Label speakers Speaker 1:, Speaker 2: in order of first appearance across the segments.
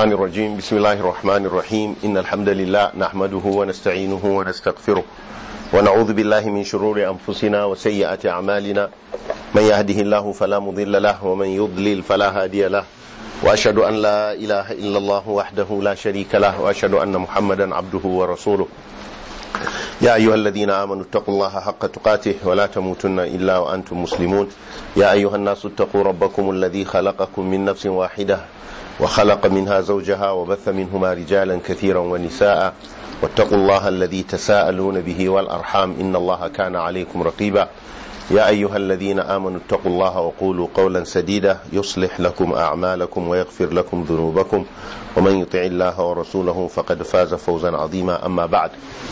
Speaker 1: الشيطان الرجيم بسم الله الرحمن الرحيم إن الحمد لله نحمده ونستعينه ونستغفره ونعوذ بالله من شرور أنفسنا وسيئات أعمالنا من يهده الله فلا مضل له ومن يضلل فلا هادي له وأشهد أن لا إله إلا الله وحده لا شريك له وأشهد أن محمدا عبده ورسوله يا أيها الذين آمنوا اتقوا الله حق تقاته ولا تموتن إلا وأنتم مسلمون يا أيها الناس اتقوا ربكم الذي خلقكم من نفس واحدة وخلق منها زوجها وبث منهما رجالا كثيرا ونساء واتقوا الله الذي تساءلون به والأرحام إن الله كان عليكم رقيبا يا أيها الذين آمنوا اتقوا الله وقولوا قولا سديدا يصلح لكم أعمالكم ويغفر لكم ذنوبكم ومن يطع الله ورسوله فقد فاز فوزا عظيما أما بعد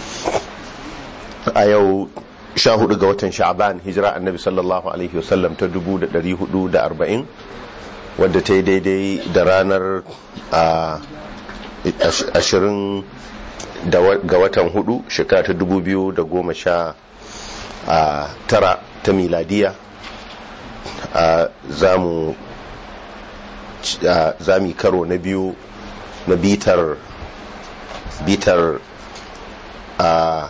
Speaker 1: a yau sha hudu ga watan sha'ban hijira annabi sallallahu alaihi wasallam ta dubu da dari hudu da arba'in wadda ta yi daidai da ranar ashirin ga watan hudu shekara ta dubu biyu da goma sha tara ta miladiya za mu karo na biyu na bitar bitar a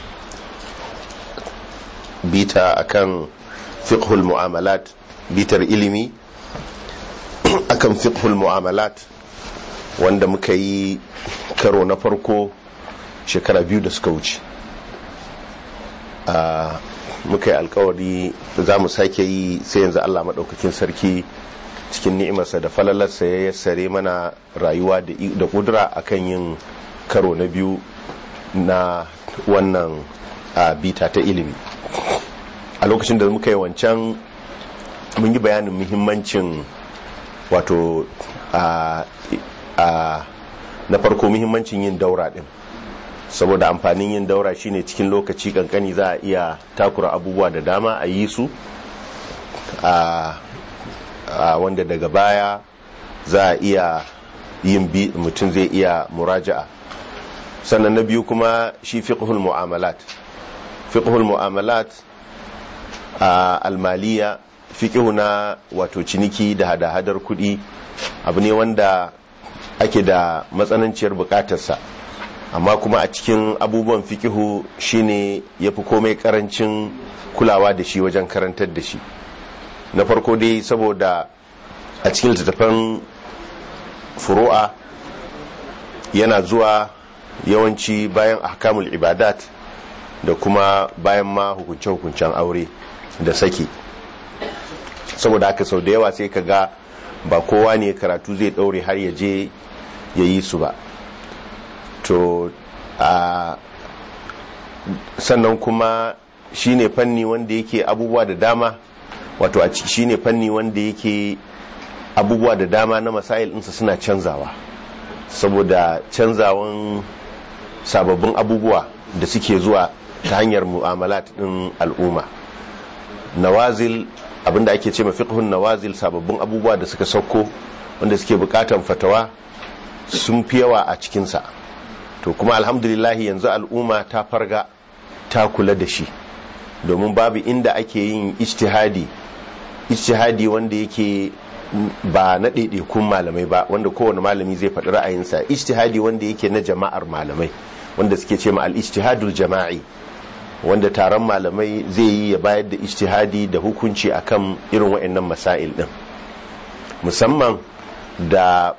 Speaker 1: bita akan fiqhul mu'amalat bitar ilimi akan fiqhul mu'amalat wanda muka yi karo na farko shekara biyu da suka wuce muka yi alkawari za mu sake yi sai yanzu allah maɗaukakin sarki cikin ni'imarsa da falalarsa ya yassare mana rayuwa da kudura akan yin karo na biyu na wannan bita ta ilimi a lokacin da muka yi wancan mun yi bayanin muhimmancin wato a na farko muhimmancin yin daura din saboda amfanin yin daura shine cikin lokaci kankani za a iya takura abubuwa da dama a yi su a wanda daga baya za a iya yin mutum zai iya muraja'a sannan na biyu kuma shi fiqhul mu'amalat fiqhul mu'amalat a almaliya fiqihu na wato ciniki da hada-hadar kuɗi abu ne wanda ake da matsananciyar bukatarsa amma kuma a cikin abubuwan fiqihu shine yafi komai karancin kulawa da shi wajen karantar da shi na farko dai saboda a cikin littattafan furu'a yana zuwa yawanci bayan ahkamul ibadat da kuma bayan ma hukunce-hukuncen aure da saki saboda haka sau da yawa sai ka ga ba kowa ne karatu zai daure har ya je ya yi su ba to a sannan kuma shine fanni wanda yake abubuwa da dama wato a shine fanni wanda yake abubuwa da dama na masail ɗinsa suna canzawa saboda canzawan sababbin abubuwa da suke zuwa ta hanyar mu'amalat ɗin al'umma nawazil abinda ake ce fiqhun nawazil sababbin abubuwa da suka sauko wanda suke bukatan fatawa sun fi yawa a cikinsa to kuma alhamdulillahi yanzu al'umma ta farga ta kula da shi domin babu inda ake yin ijtihadi ijtihadi wanda yake ba na ɗaiɗaikun malamai ba wanda kowane malami zai faɗi ra'ayinsa ijtihadi wanda yake na jama'ar malamai wanda suke ce ma al-ijtihadul jama'i wanda taron malamai zai yi ya bayar da ijtihadi da hukunci akan irin waɗannan masail din musamman da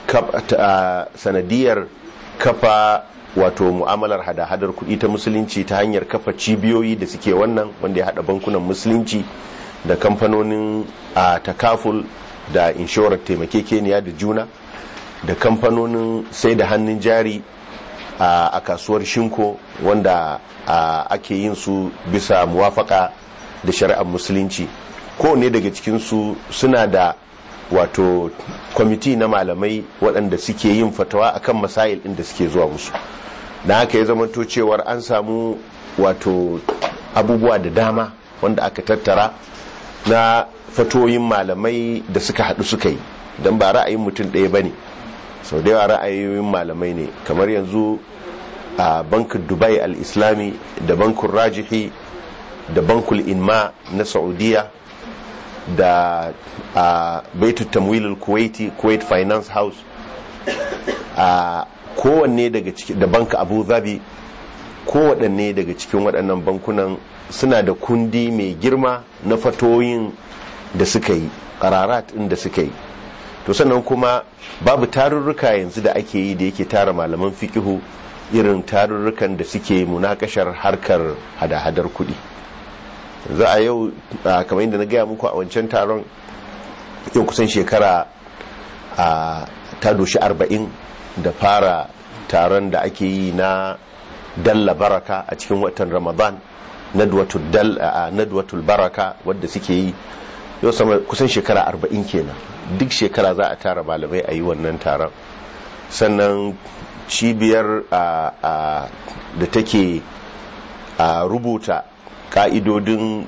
Speaker 1: sanadiyar kafa wato mu'amalar hada-hadar kuɗi ta musulunci ta hanyar kafa cibiyoyi da suke wannan wanda ya haɗa bankunan musulunci da kamfanonin a takaful da inshorar taimakekeniya da juna da kamfanonin sai da hannun jari a kasuwar shinko wanda ake yin su bisa muwafaka da shari'ar musulunci kowane daga cikinsu suna da wato kwamiti na malamai waɗanda suke yin fatawa akan masail ɗin da suke zuwa musu da haka ya zamanto cewar an samu wato abubuwa da dama wanda aka tattara na fatoyin malamai da suka haɗu suka yi don ba ra'ayin mutum ɗaya ba ne sau da yawa ra'ayoyin malamai ne kamar yanzu a bankin dubai al-islami da bankin rajihi da bankul inma na saudiya da a baitu tamwilul kuwaiti kuwait finance house a kowanne daga cikin da banka abu zabi kowaɗanne daga cikin waɗannan bankunan suna da kundi mai girma na fatoyin da suka yi ƙararat ɗin da suka yi to sannan kuma babu tarurruka yanzu da ake yi da yake tara malaman fikihu irin tarurrukan da suke munakashar harkar hada-hadar kuɗi za a yau kamar yadda na gaya muku a wancan taron yau kusan shekara a ta doshi arba'in da fara taron da ake yi na dalla baraka a cikin watan ramadan nadwatul baraka wadda suke yi yau sama kusan shekara arba'in kenan duk shekara za a tara malamai a yi wannan taron sannan cibiyar da take rubuta ka'idodin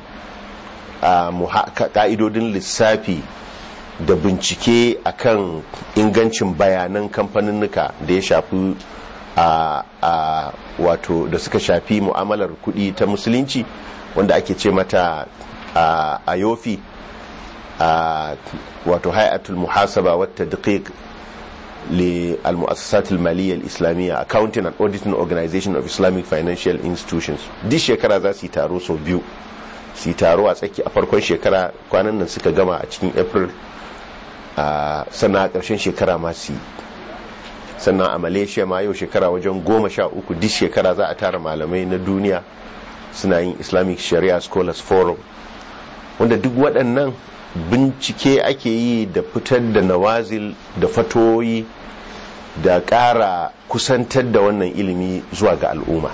Speaker 1: ka'idodin lissafi da bincike akan ingancin bayanan kamfaninnika da ya shafi a wato da suka shafi mu'amalar kuɗi ta musulunci wanda ake ce mata a yofi a wato hayatul muhasaba wata daƙiƙ للمؤسسات المالية الإسلامية Accounting and Auditing Organization of Islamic Financial Institutions duk shekara za su yi taro sau biyu su yi taro a tsaki a farkon shekara kwanan nan suka gama a cikin april a sannan a ƙarshen shekara ma su yi sannan a malaysia ma yau shekara wajen goma sha uku duk shekara za a tara malamai na duniya suna yin islamic sharia scholars forum wanda duk waɗannan bincike ake yi da fitar da nawazil da fatoyi da ƙara kusantar da wannan ilimi zuwa ga al'umma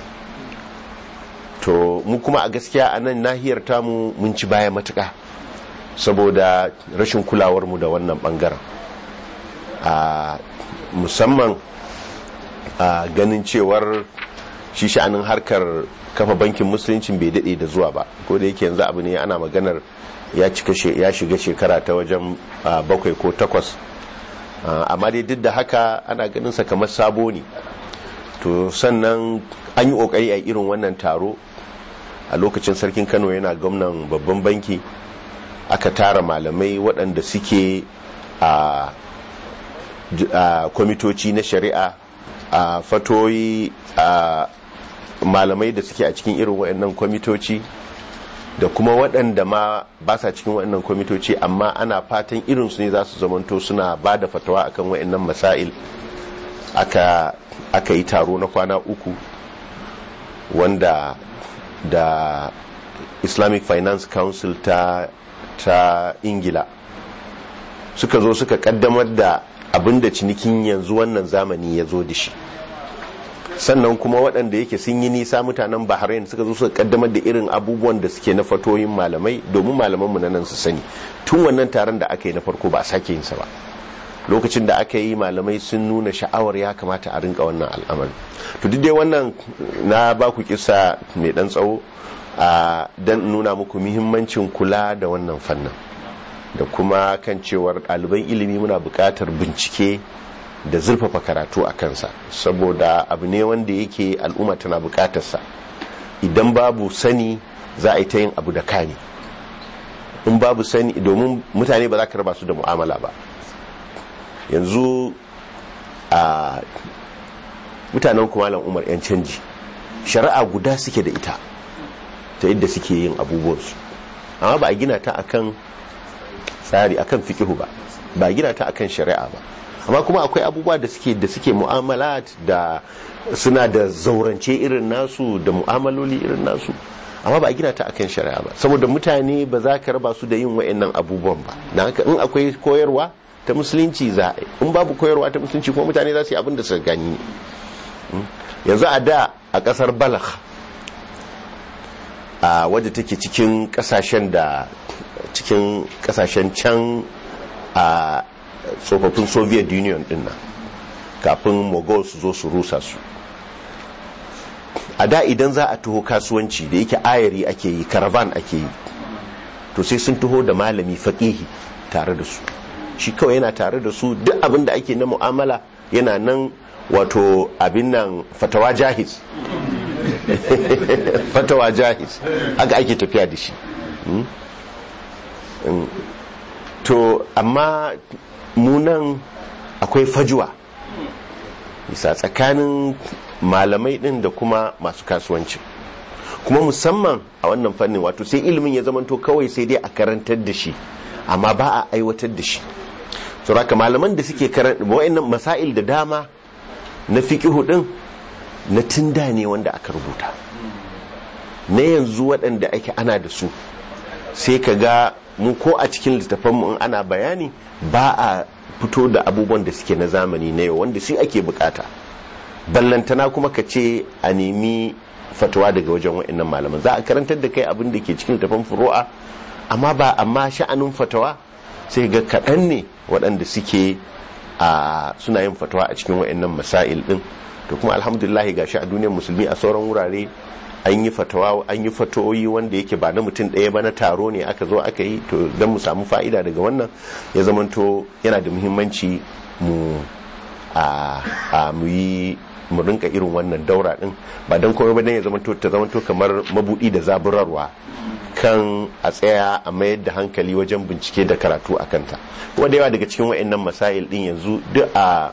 Speaker 1: to mu kuma a gaskiya a nan nahiyar tamu mun ci baya matuƙa saboda rashin kulawarmu da wannan ɓangaren a musamman a ganin cewar shi sha'anin harkar kafa bankin musulunci bai daɗe da zuwa ba ko da yake yanzu abu ne ana maganar ya shiga shekara ta wajen bakwai ko takwas amma dai duk da haka ana ganin sa kamar sabo ne to sannan an yi kokari a irin wannan taro a lokacin sarkin kano yana gwamnan babban banki aka tara malamai waɗanda suke a kwamitoci na shari'a a fatoyi a malamai da suke a cikin irin waɗannan kwamitoci da kuma waɗanda ma ba sa cikin waɗannan kwamitoci amma ana fatan irinsu ne za su zamanto suna ba da fatawa akan waɗannan masail aka, aka yi taro na kwana uku wanda da islamic finance council ta, ta ingila suka zo suka kaddamar da abinda cinikin yanzu wannan zamani ya zo da shi sannan kuma waɗanda yake sun yi nisa mutanen bahrain suka zo suka kaddamar da irin abubuwan da suke na fatoyin malamai domin malamanmu na nan su sani tun wannan taron da aka yi na farko ba a sake yinsa ba lokacin da aka yi malamai sun nuna sha'awar ya kamata a rinka wannan al'amari to duk dai wannan na ba ku kisa mai dan tsawo a dan nuna muku muhimmancin kula da wannan fannin da kuma kan cewar ɗaliban ilimi muna buƙatar bincike da zurfafa karatu a kansa saboda abu ne wanda yake al'umma tana bukatarsa idan babu sani za a yi ta yin abu da kani in babu sani domin mutane ba za ka raba su da mu'amala ba yanzu a mutanen kumalan umar 'yan canji shari'a guda suke da ita ta yadda suke yin abubuwansu amma ba a gina ta akan tsari akan fikihu ba ba a gina ta akan shari'a ba amma kuma akwai abubuwa da suke da suke mu'amalat da suna da zaurance irin nasu da mu'amaloli irin nasu amma ba a gina ta akan shari'a ba saboda mutane ba za ka raba su da yin wa'annan abubuwan ba na haka in akwai koyarwa ta musulunci za a in babu koyarwa ta musulunci kuma mutane za su yi abin da suka gani yanzu a da a kasar balagh a wadda take cikin kasashen da cikin kasashen can a tsofaffin soviet union din nan kafin mogol su zo su rusa su a da idan za a taho kasuwanci da yake ayari ake yi caravan ake yi to sai sun taho da malami faƙihi tare da su shi kawai yana tare da su duk abin da ake na mu'amala yana nan wato abin nan fatawa jahiz fatawa jahiz haka ake tafiya da shi to amma munan akwai fajuwa bisa tsakanin malamai din da kuma masu kasuwanci kuma musamman a wannan fannin wato sai ilimin ya zamanto kawai sai dai a karantar da shi amma ba a aiwatar da shi sauraka malaman da suke karanta wa'annan masail da dama na fiqihu din na tunda ne wanda aka rubuta na yanzu waɗanda ake ana da su sai ka ga mu ko a cikin littafanmu in ana bayani ba a fito da abubuwan da suke na zamani na yau wanda shi ake bukata ballantana kuma ka ce a nemi fatawa daga wajen wa'annan malaman za a karantar da kai abin da ke cikin littafan furu'a amma ba amma sha'anin fatawa sai ga kaɗan ne waɗanda suke a suna yin fatawa a cikin wa'annan masail ɗin to kuma alhamdulillah ga shi a duniyar musulmi a sauran wurare an yi fatawa an yi fatoyi wanda yake ba na mutum ɗaya ba na taro ne aka zo aka yi to don mu samu fa'ida daga wannan ya zamanto yana da muhimmanci mu a mu yi mu rinka irin wannan daura din ba don komai ba dan ya zamanto ta zamanto kamar mabudi da zaburarwa kan a tsaya a mayar da hankali wajen bincike da karatu a kanta kuma da yawa daga cikin wa'annan masail din yanzu duk a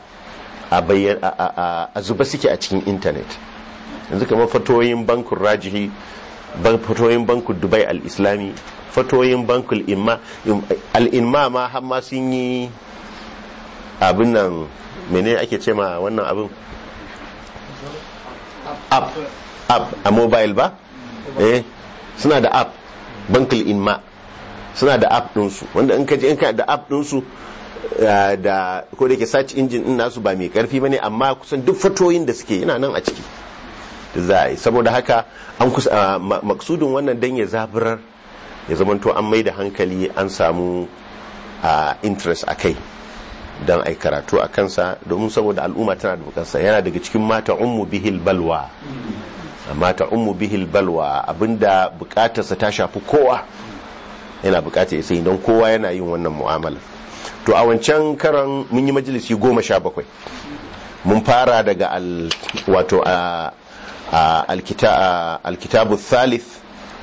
Speaker 1: a zuba suke a cikin intanet yanzu kamar fatoyin bankun rajihi fatoyin bankun dubai al-islami fatoyin bankul imma al-imma ma har ma sun yi abin nan mene ake ce ma wannan abin app app a mobile ba eh suna da app bankul imma suna da app ɗinsu wanda in ka je in ka da app ɗinsu da ko da ke search engine din nasu ba mai karfi bane amma kusan duk fatoyin da suke yana nan a ciki za a yi saboda haka an kusa maksudin wannan dan ya zaburar ya zamanto an mai da hankali an samu interest a kai don ai karatu a kansa domin saboda al'umma tana da bukansa yana daga cikin mata ummu bihil balwa mata ummu bihil balwa abinda bukatarsa ta shafi kowa yana bukatar ya sai don kowa yana yin wannan mu'amala to a wancan karan mun yi majalisi goma sha bakwai mun fara daga wato a alkitabu thalith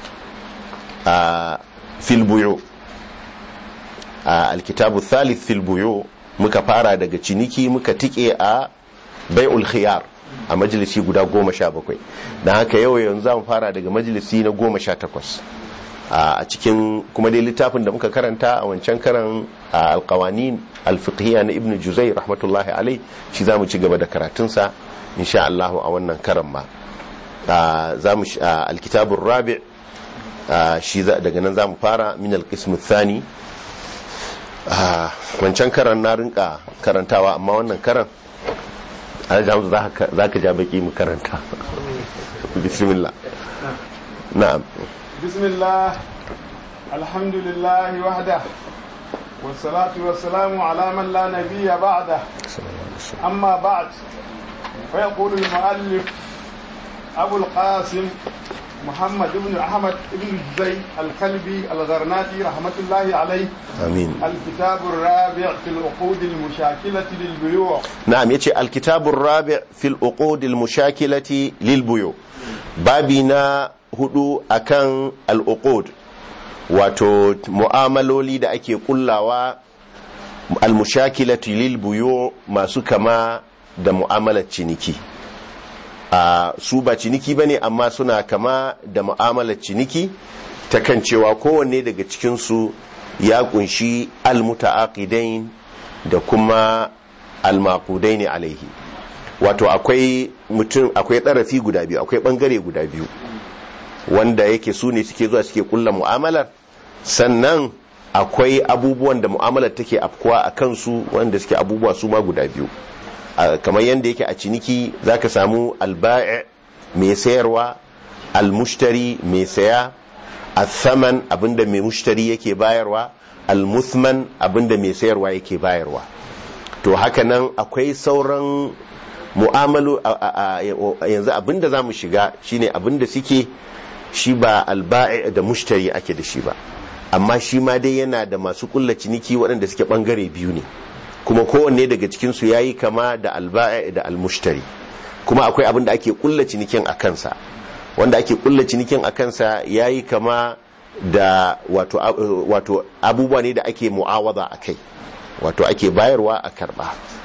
Speaker 1: a filbuyo alkitabu thalith filbuyo muka fara daga ciniki muka tike a bai'ul khiyar a majalisi guda goma sha bakwai don haka yau yanzu za mu fara daga majalisi na goma sha takwas a cikin kuma dai littafin da muka karanta a wancan karan alkawanin alfiqhiyya na ibn juzai rahmatullahi alai shi za mu ci gaba da karatunsa insha Allah a wannan karan ma za mu alkitabun rabi shi daga nan za mu fara min alkismu thani wancan karan na rinka karantawa amma wannan karan alhamdu za ka ja baki mu karanta bismillah na'am
Speaker 2: بسم الله الحمد لله وحده والصلاة والسلام على من لا نبي بعده أما بعد فيقول المؤلف أبو القاسم محمد بن أحمد بن زي الكلبي الغرناطي رحمة الله عليه
Speaker 1: آمين
Speaker 2: الكتاب الرابع في العقود المشاكلة للبيوع
Speaker 1: نعم يتي الكتاب الرابع في العقود المشاكلة للبيوع بابنا hudu akan al'uqud wato mu'amaloli da ake kullawa al-mushakilatu lil buyu masu kama da mu'amalar ciniki a su ba ciniki bane amma suna kama da mu'amalar ciniki ta kan cewa kowanne daga cikin su ya kunshi al-muta'aqidain da kuma al-maqudain alaihi wato akwai mutum akwai ɗarafi guda biyu akwai bangare guda biyu wanda yake su ne suke zuwa suke kulla mu'amalar sannan akwai abubuwan da mu'amalar take afkuwa a kansu wanda suke abubuwa su ma guda biyu kamar yadda yake a ciniki zaka samu alba'i mai sayarwa almushtari mai saya athaman abinda mai mushtari yake bayarwa almuthman abinda mai sayarwa yake bayarwa to haka nan akwai sauran mu'amalu yanzu abinda za mu shiga shine abinda suke shi ba alba'i da mushtari ake da shi ba amma shi ma dai yana da masu kulla ciniki waɗanda suke ɓangare biyu ne kuma kowanne daga cikinsu ya yi kama da alba'i da almushtari kuma akwai abin da ake kulla cinikin a kansa wanda ake kulla cinikin a kansa ya yi kama da wato, wato abubuwa ne da ake mu'awaza a kai wato ake bayarwa a karɓa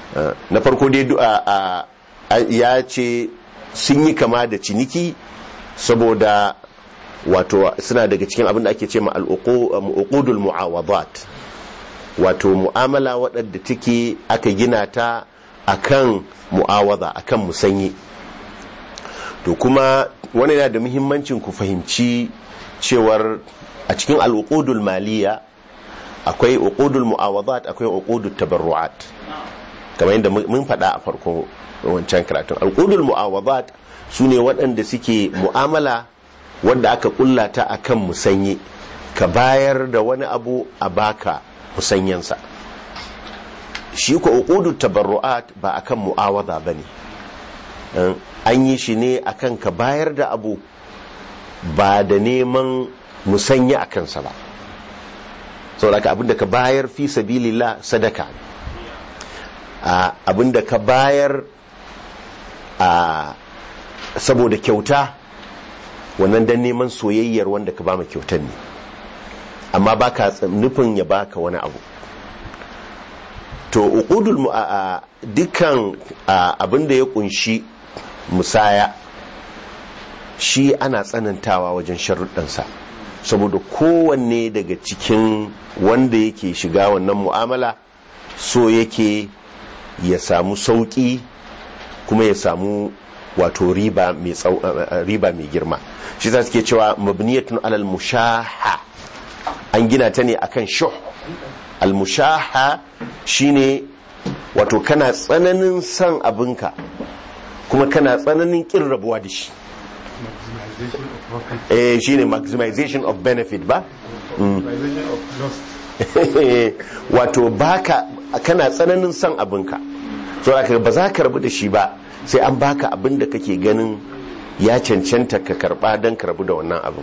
Speaker 1: Uh, na farko dai du'a a- a- ya ce sun yi kama da ciniki saboda wato suna daga cikin abin da ake ce ma al'uqudul mu'awadat wato mu'amala waɗanda take aka gina ta akan mu'awada akan musanyi to kuma wani yana da muhimmancin ku fahimci cewar a cikin al'uqudul maliya akwai uqudul mu'awadat akwai uqudut tabarru'at kamar yadda mun faɗa a farko wancan karatun al'udul mu'awadat su ne waɗanda suke mu'amala wadda aka kulla ta akan musanye ka bayar da wani abu a baka musanyansa shi ko uqudut tabarru'at ba akan mu'awada bane an yi shi ne akan ka bayar da abu ba da neman musanya a kansa ba saboda ka abinda ka bayar fi sabilillah sadaka ne a abinda ka bayar a saboda kyauta wannan dan neman soyayyar wanda ka bama kyautar ne amma baka nufin ya baka wani abu to uqudul mu'a dukkan abinda ya kunshi musaya shi ana tsanantawa wajen sharuɗansa saboda kowanne daga cikin wanda yake shiga wannan mu'amala so yake ya samu sauƙi kuma ya samu wato riba mai riba mai girma shi za suke cewa mabniyatun alal mushaha an gina ta ne akan shuh al mushaha shine wato kana tsananin son abinka kuma kana tsananin kin rabuwa da shi eh shine maximization of benefit ba wato baka kana tsananin son abinka so aka ba za ka rabu da shi ba sai an baka abin da kake ganin ya cancanta ka karba don ka rabu da wannan abin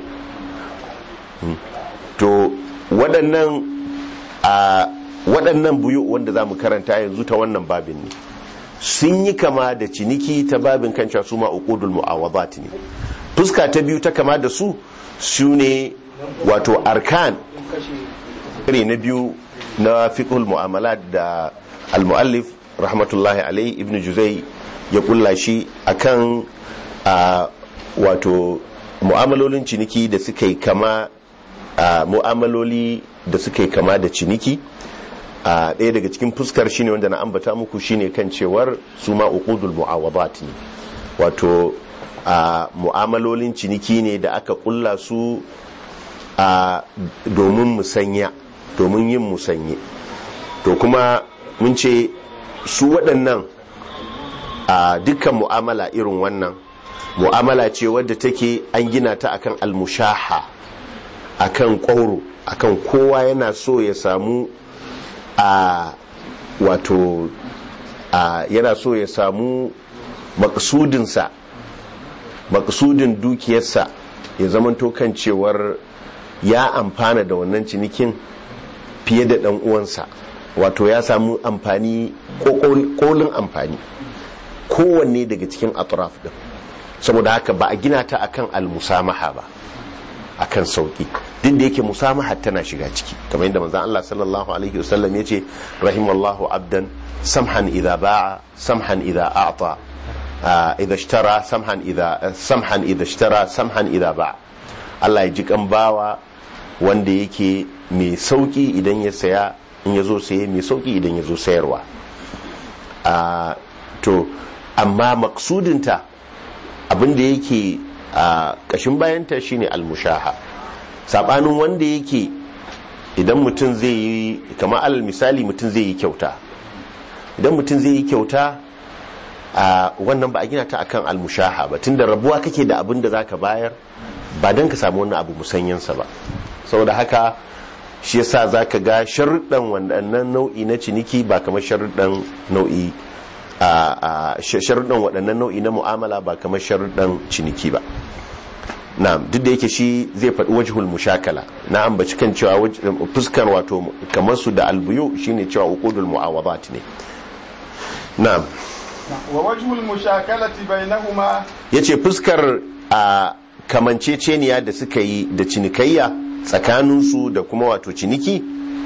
Speaker 1: to waɗannan a waɗannan buyu wanda za mu karanta yanzu ta wannan babin ne sun yi kama da ciniki ta babin kanca su ma uqudul mu'awadat ne fuska ta biyu ta kama da su su ne wato arkan ne na biyu na fiqhul mu'amalat da al-muallif rahmatullahi alai ibn juzai ya kulla shi akan a wato mu'amalolin ciniki da suka yi kama a mu'amaloli da suka yi kama da ciniki a ɗaya daga cikin fuskar shine wanda na ambata muku shine kan cewar su ma uqudul mu'awadat ne wato a mu'amalolin ciniki ne da aka kulla su a domin musanya domin yin musanye to kuma mun ce su waɗannan a dukkan mu'amala irin wannan mu'amala ce wadda take an gina ta akan almushaha akan ƙwauro akan kowa yana so ya samu a wato a yana so ya samu maksudinsa maksudin dukiyarsa ya zamanto kan cewar ya amfana da wannan cinikin fiye da ɗan uwansa wato ya samu amfani kolin amfani kowanne daga cikin atraf din saboda haka ba a gina ta akan almusamaha ba akan sauki duk da yake musamaha tana shiga ciki kamar yadda manzon Allah sallallahu alaihi wasallam yace rahimallahu abdan samhan idza ba'a samhan idza a'ta idza ishtara samhan idza samhan idza ishtara samhan idza ba'a Allah ya ji kan bawa wanda yake mai sauki idan ya saya in ya zo saye mai sauki idan ya zo sayarwa to amma maksudinta abinda yake a kashin bayanta shine almushaha sabanin wanda yake idan mutum zai yi kamar alal misali mutum zai yi kyauta idan mutum zai yi kyauta a wannan ba a gina ta akan almushaha ba tunda rabuwa kake da abin da zaka bayar ba don ka samu wannan abu musanyansa ba saboda haka shi yasa zaka ga sharuɗan waɗannan nau'i na ciniki ba kamar sharuɗan nau'i a sharuɗan waɗannan nau'i na mu'amala ba kamar sharuɗan ciniki ba na duk da yake shi zai faɗi wajhul mushakala na ambaci kan cewa fuskar wato kamar su da albuyu shine cewa uqudul mu'awadat ne na'am
Speaker 2: wa wajhul mushakalati bainahuma
Speaker 1: yace fuskar a kamanceceniya da suka yi da cinikayya tsakaninsu da kuma wato ciniki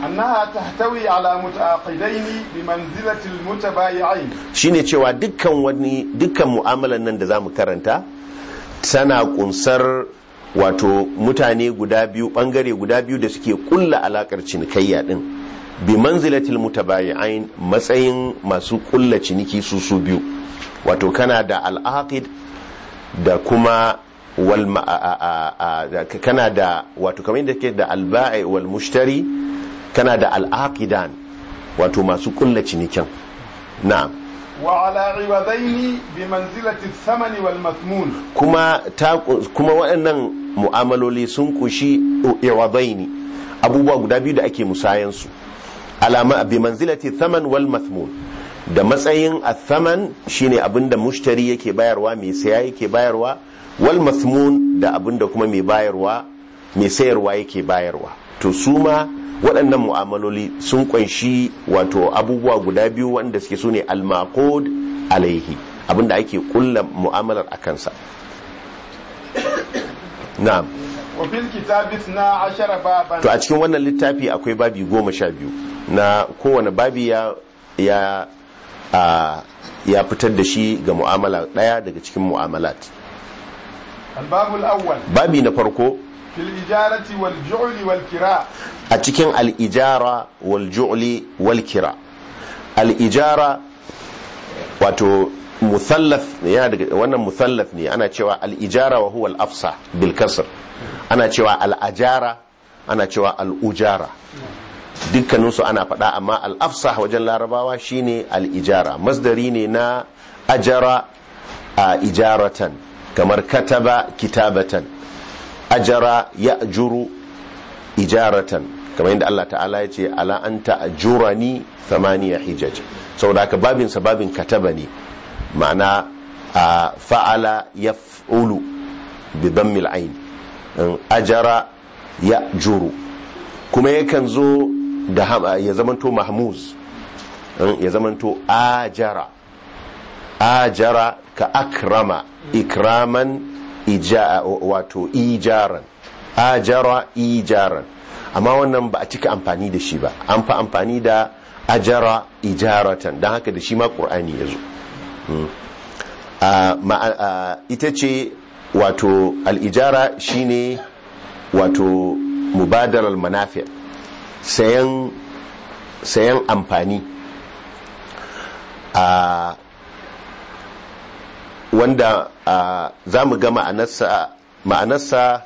Speaker 2: أنها تحتوي على متعاقدين بمنزلة المتبايعين
Speaker 1: shine cewa dukkan wani dukkan mu'amalan nan da zamu karanta tana kunsar wato mutane guda biyu bangare guda biyu da suke kulla alakar cinikayya din bi manzilatil mutabayi'ain matsayin masu kulla ciniki su su biyu wato kana da al'aqid da kuma wal ma- a- a- a- a- kana da wato kamar yadda ke da alba'i wal mushtari kana da al'aqidan wato masu kulla cinikin na'am
Speaker 2: وعلى عوضين بمنزلة الثمن والمثمون
Speaker 1: kuma ta kuma waɗannan mu'amaloli sun kushi iwadaini abubuwa guda biyu da ake musayansu alama bi manzilati thaman wal mathmun da matsayin athaman shine abinda mushtari yake bayarwa mai saya yake bayarwa wal mathmun da abinda kuma mai bayarwa mai sayarwa yake bayarwa to su ma waɗannan mu'amaloli sun kunshi wato abubuwa guda biyu wanda suke su ne al-maqud alaihi abinda ake kulla mu'amalar a kansa na'am
Speaker 2: وفي الكتاب اثنا عشر بابا
Speaker 1: to a cikin wannan littafi akwai babi goma sha biyu na kowane babi ya ya a, ya fitar da shi ga mu'amala ɗaya daga cikin mu'amalat
Speaker 2: الباب الأول
Speaker 1: babi na farko
Speaker 2: في الإجارة والجعل والكراء
Speaker 1: a cikin al'ijara wal ju'li wal kira al'ijara wato muthallaf ne yana daga wannan muthallaf ne ana cewa al'ijara wa huwa al-afsa bil kasr ana cewa al'ajara ana cewa al'ujara dukkaninsu ana faɗa amma al'afsa wajen larabawa shine al'ijara masdari ne na ajara a ijaratan kamar kataba kitabatan ajara ya juru ijaratan kamar yadda Allah ta'ala ya ce ala anta ajurani thamaniya hijaj saboda haka babin sa babin kataba ne ma'ana a fa'ala yaf'ulu bi dammil ain ajara ya juru kuma yakan zo da ham- ya zamanto mahmuz ya zamanto ajara ajara ka akrama ikraman ija wato ijaran ajara ijaran amma wannan ba a cika amfani da shi ba an fi amfani da ajara ijaratan don haka da shi ma ƙur'ani ya zo a, ma- a, ita ce wato al'ijara shine wato mubadarar manafi sayan sayan amfani a wanda za mu ga ma'anarsa ma'anarsa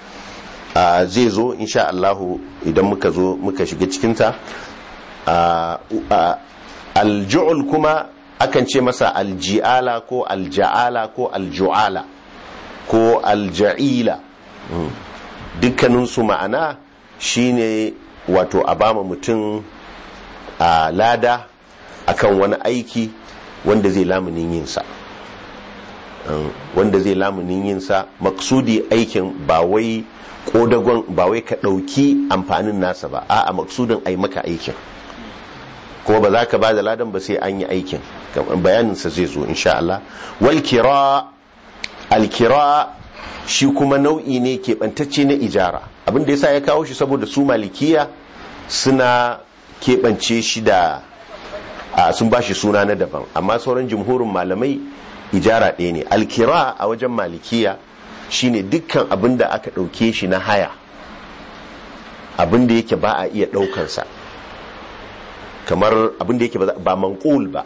Speaker 1: a, zai zo insha Allahu idan muka zo muka shiga cikinta a, a, alju'ul kuma akan ce masa alji'ala ko alja'ala ko alju'ala ko alja'ila Mm. dukkaninsu ma'ana shine wato a bama mutum a lada akan wani aiki wanda zai lamunin yinsa Mm, wanda zai lamunin yinsa maksudi aikin ba wai kodagon ba wai ka ɗauki amfanin nasa ba a'a maksudin ai maka aikin kuma ba za ka ba da ladan ba sai an yi aikin bayaninsa zai zo insha Allah wal kira al kira shi kuma nau'i ne keɓantacce na ijara abin da yasa ya kawo shi saboda su malikiya suna keɓance shi da a sun ba shi suna na daban amma sauran jumhurin malamai ijara ɗaya ne alkira a wajen malikiya shine dukkan abin da aka ɗauke shi na haya abin da yake ba a iya ɗaukansa kamar abin da yake ba manqul ba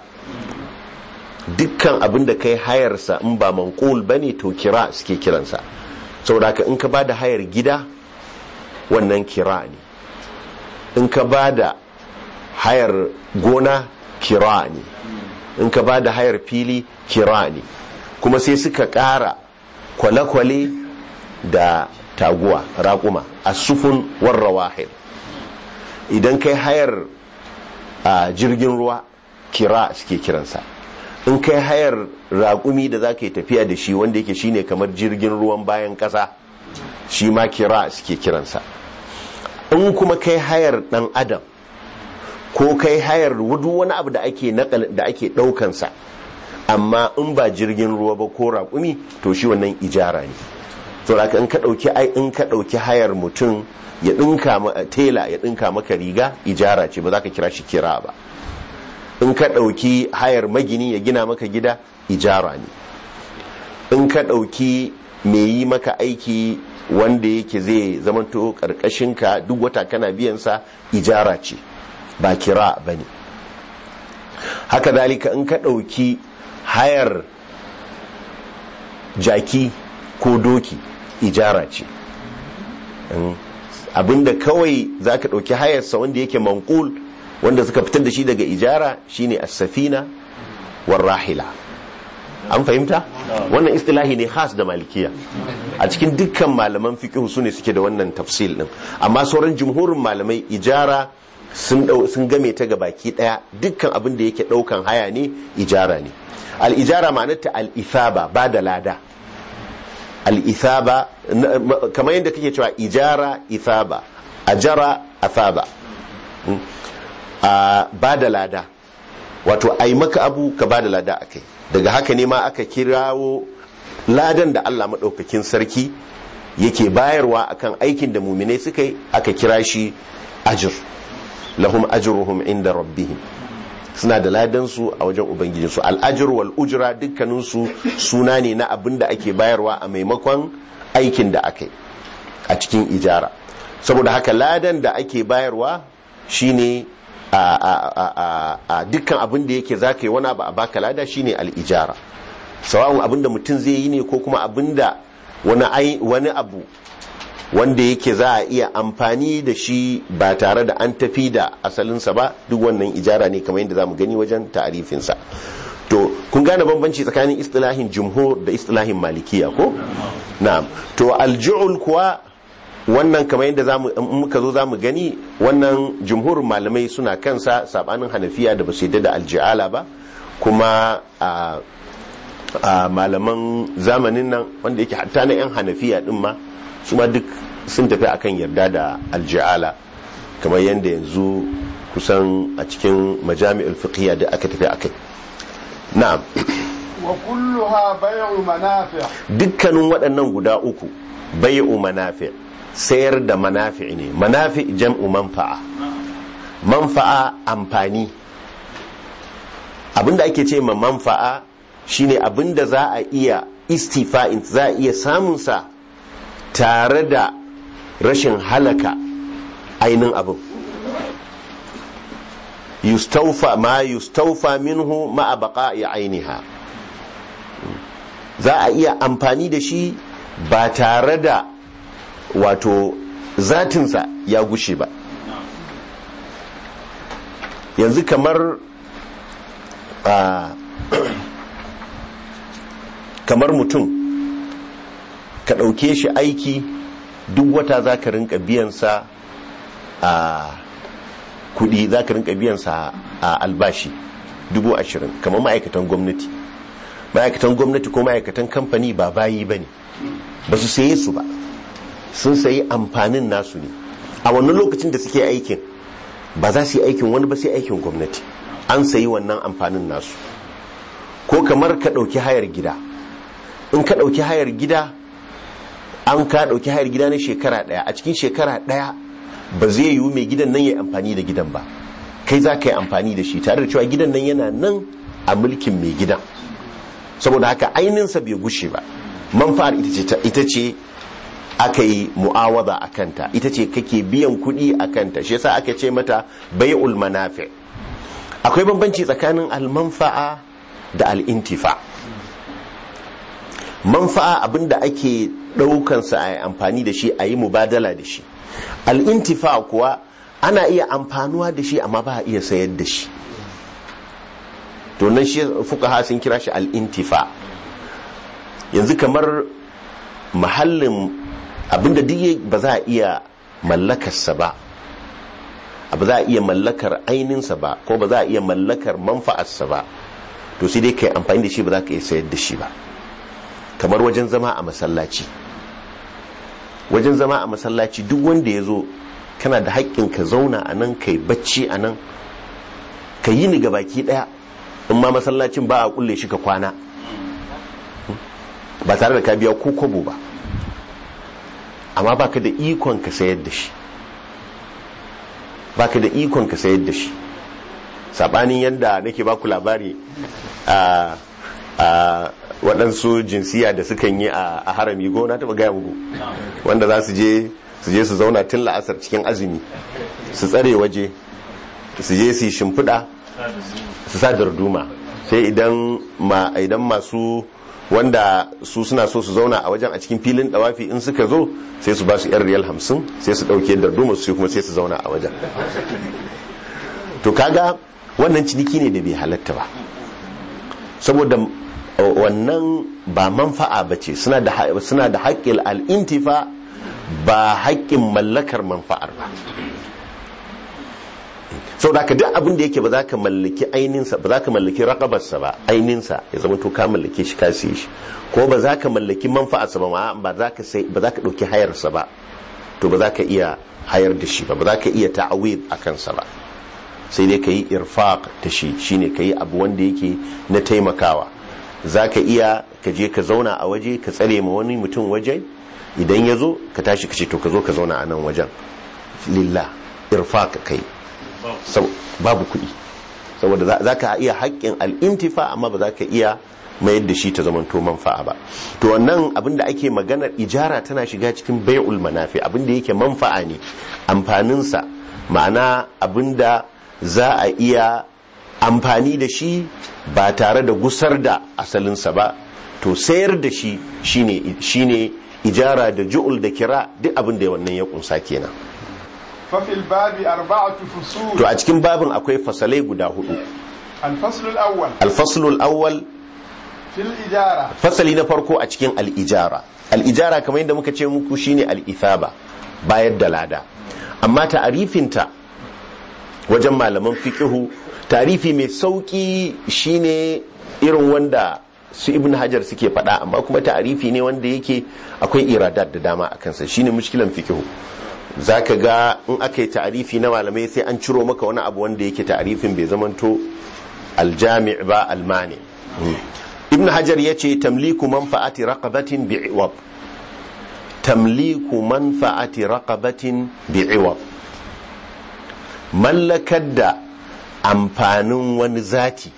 Speaker 1: dukkan abin da kai hayarsa in ba manqul bane to kira suke kiransa saboda ka in ka bada hayar gida wannan kira ne in ka bada hayar gona kira ne in ka bada hayar fili kira ne kuma sai suka ƙara kwale-kwale da taguwa raƙuma a sufun warra wahid idan kai hayar a jirgin ruwa kira suke kiransa in kai hayar raƙumi da za ka yi tafiya da shi wanda yake shine kamar jirgin ruwan bayan ƙasa shi ma kira suke kiransa in kuma kai hayar ɗan adam ko kai hayar wudu wani abu da ake da ake ɗaukansa amma in ba jirgin ruwa ba ko raƙumi to shi wannan ijara ne saboda in ka dauki ai in ka dauki hayar mutum ya dinka ma tela ya dinka maka riga ijara ce ba za ka kira shi kira ba in ka dauki hayar magini ya gina maka gida ijara ne in ka dauki mai yi maka aiki wanda yake zai zamanto ka duk wata kana biyansa ijara ce ba kira ba ne haka dalika in ka ɗauki hayar jaki ko doki ijara ce abinda kawai za ka ɗauki hayarsa wanda yake mankul wanda suka fitar da shi daga ijara shine as-safina war rahila an fahimta wannan istilahi ne khas da malikiya a cikin dukkan malaman fiqh su ne suke da wannan tafsil din amma sauran jumhurin malamai ijara sun sun game ta baki daya dukkan abin da yake daukan haya ne ijara ne al ijara ma'anarta al ithaba ba da lada al ithaba kamar yadda kake cewa ijara ithaba ajara athaba ba da lada wato ai maka abu ka ba da lada akai daga haka ne ma aka kirawo ladan da Allah maɗaukakin sarki yake bayarwa akan aikin da muminai suka yi aka kira shi ajir lahum ajruhum inda rabbihim suna da ladansu a wajen ubangijinsu al'ajir wal ujra dukkaninsu suna ne na abin da ake bayarwa a maimakon aikin da aka yi a cikin ijara saboda haka ladan da ake bayarwa shine a dukkan abin da yake za ka yi wani abu a baka lada shine al'ijara sawa'un abin da mutum zai yi ne ko kuma abin da wani abu wanda yake za a iya amfani da shi ba tare da an tafi da asalinsa ba duk wannan ijara ne kamar yadda za mu gani wajen ta'arifinsa to kun gane bambanci tsakanin istilahin jumhur da istilahin malikiya ko na'am to alju'ul kuwa wannan kamar yadda muka zo zamu gani wannan jumhurin malamai suna kansa sabanin hanafiya da ba su yadda da alji'ala ba kuma a malaman zamanin nan wanda yake hatta na 'yan hanafiya din ma su ma duk sun tafi akan yarda da alji'ala kamar yadda yanzu kusan a cikin majami'ul fiqhiyya da aka tafi akai na'am
Speaker 2: wa kulluha bai'u manafi'
Speaker 1: dukkanin waɗannan guda uku bai'u manafi' sayar da manafi' ne manafi' jam'u manfa'a manfa'a amfani abinda ake ce ma manfa'a shine abinda za a iya istifa'in za a iya samunsa tare da rashin halaka ainin abin yustaufa ma yustaufa minhu ma baqa'i ainiha za a iya amfani da shi ba tare da wato zatinsa ya gushe ba yanzu kamar kamar mutum ka ɗauke shi aiki duk wata za ka rinka biyansa a kudi za ka rinka biyansa a albashi dubu ashirin kamar ma'aikatan gwamnati ma'aikatan gwamnati ko ma'aikatan kamfani ba bayi ba ne ba su saye su ba sun sayi amfanin nasu ne a wannan lokacin da suke aikin ba za su yi aikin wani ba sai aikin gwamnati an sayi wannan amfanin nasu ko kamar ka ɗauki hayar gida in ka ɗauki hayar gida an ka ɗauki hayar gida na shekara ɗaya a cikin shekara ɗaya ba zai yiwu mai gidan nan ya yi amfani da gidan ba kai za ka yi amfani da shi tare da cewa gidan nan yana nan a mulkin mai gidan saboda haka ainihinsa bai gushe ba manfa'ar ita ce aka yi mu'awaza a kanta ita ce kake biyan kuɗi a kanta shi yasa aka ce mata bai'ul manafi akwai bambanci tsakanin almanfa'a da al'intifa manfa'a abinda ake ɗaukansa a amfani da shi a yi mubadala da shi al'intifa kuwa ana iya amfanuwa da shi amma ba a iya sayar da shi to nan shi fuka sun kira shi al'intifa yanzu kamar mahallin abinda duk ba za a iya mallakarsa ba ba za a iya mallakar aininsa ba ko ba za a iya mallakar manfa'arsa ba to sai dai kai amfani da shi ba za ka iya sayar da shi ba kamar wajen zama a masallaci wajen zama a masallaci duk wanda ya zo kana da haƙƙin ka zauna a nan kai bacci a nan ka yi ni baki ɗaya in ma masallacin ba a kulle shi ka kwana ba tare da ka biya ko kobo ba amma baka da ikon ka sayar da shi baka da ikon ka sayar da shi sabanin yadda nake baku labari a a waɗansu jinsiya da sukan yi a harami go na taɓa gaya muku wanda za su je su je su zauna tun la'asar cikin azumi su tsare waje su je su yi shimfiɗa su sa darduma sai idan ma idan masu wanda su suna so su zauna a wajen a cikin filin dawafi in suka zo sai su ba su yan riyal hamsin sai su ɗauke darduma su kuma sai su zauna a wajen to kaga wannan ciniki ne da bai halatta ba saboda wannan ba manfa'a ba ce suna da haƙƙin al'intifa ba haƙƙin mallakar manfa'ar ba sau da ka duk abin da yake ba za ka mallaki aininsa ba za ka mallaki raƙabarsa ba aininsa ya zama to ka mallake shi ka siye shi ko ba za ka mallaki manfa'arsa ba ba za ka ɗauki hayarsa ba to ba za ka iya hayar da shi ba ba za ka iya ta'awid a kansa ba sai dai ka yi irfaq ta shi shine ka yi abu wanda yake na taimakawa za ka iya ka je ka zauna a waje ka tsare ma wani mutum waje idan ya zo ka tashi ka ce to ka zo ka zauna a nan wajen lillah irfaq kai babu kuɗi saboda za ka iya haƙƙin al'intifa amma ba za ka iya mayar da shi ta zamanto manfa'a ba to wannan abin da ake maganar ijara tana shiga cikin bai'ul manafi abin da yake manfa'a ne amfaninsa ma'ana abin da za a iya amfani da shi ba tare da gusar da asalinsa ba to sayar da shi shine ijara da ju'ul da kira duk abin da wannan ya kunsa kenan
Speaker 2: fafil babi arba'atu fusul
Speaker 1: to a cikin babin akwai fasalai guda hudu
Speaker 2: al-fasl al-awwal
Speaker 1: al-fasl al-awwal
Speaker 2: fil ijara
Speaker 1: fasali na farko a cikin al-ijara al-ijara kamar yadda muka ce muku shine al-ithaba bayar da lada amma ta'arifinta wajen malaman fiqihu tarifi mai sauki shine irin wanda su ibn hajar suke faɗa amma kuma ta'arifi ne wanda yake akwai iradat da dama a kansa shine mushkilan fiqihu zaka ga in aka yi ta'arifi na malamai sai an ciro maka wani abu wanda yake ta'arifin bai zamanto aljami' ba almani ibn hajar yace tamliku manfa'ati raqabatin bi'iwab tamliku manfa'ati raqabatin bi'iwab mallakar da amfanin wani zati